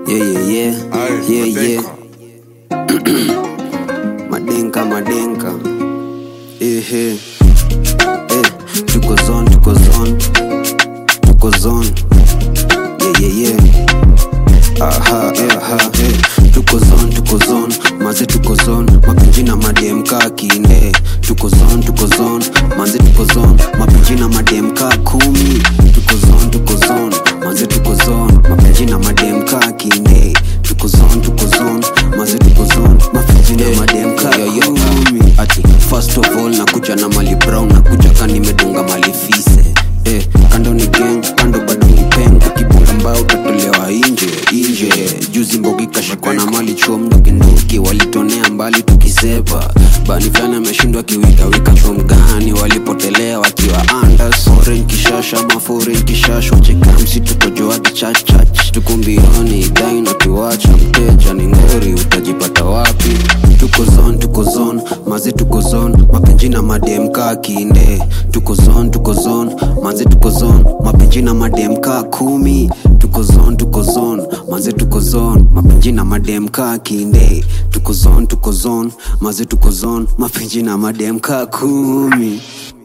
Yeah, yeah, yeah. Aye, Yeah, yeah. madenka. Madenka, madenka. Ehe. Eh, tuko zone, tuko zone. Tuko zone. Yeah, yeah, yeah. Aha, eh, aha, eh. Tuko zone, tuko zone. Maze tuko zone. Mapenzi na madem kaa kine. Tuko zone, tuko zone. Maze tuko zone. Mapenzi na madem kaa kumi. Tuko zone, tuko zone. Maze tuko zone. Mapenzi na madem kaa kine. Tuko zone, tuko zone. Maze tuko zone. Mapenzi na madem kaa kumi. Ati first of all nakuja na mali brown nakuja ka nimedunga mali fise eh, kando ni gang kando bado ni pen ukibonga mbao utatolewa inje inje juzi mbogi kashikwa na mali chuo mdokinduki walitonea mbali tukisepa bani fulani ameshindwa kiwikawika chom gani walipotelea wakiwa andas foreign kishasha ma foreign kishasha chekamsi tukojoadi chachach tukumbioni daina tuwacha mteja ni ngori utajipata wapi tuko zone tuko zone maze tuko zone mapenji na madem kaa kinde tuko zone tuko zone maze tuko zone mapenji na madem kaa kumi tuko zone tuko zone maze tuko zone mapenji na madem kaa kinde tuko zone tuko zone maze tuko zone mapenji na madem kaa kumi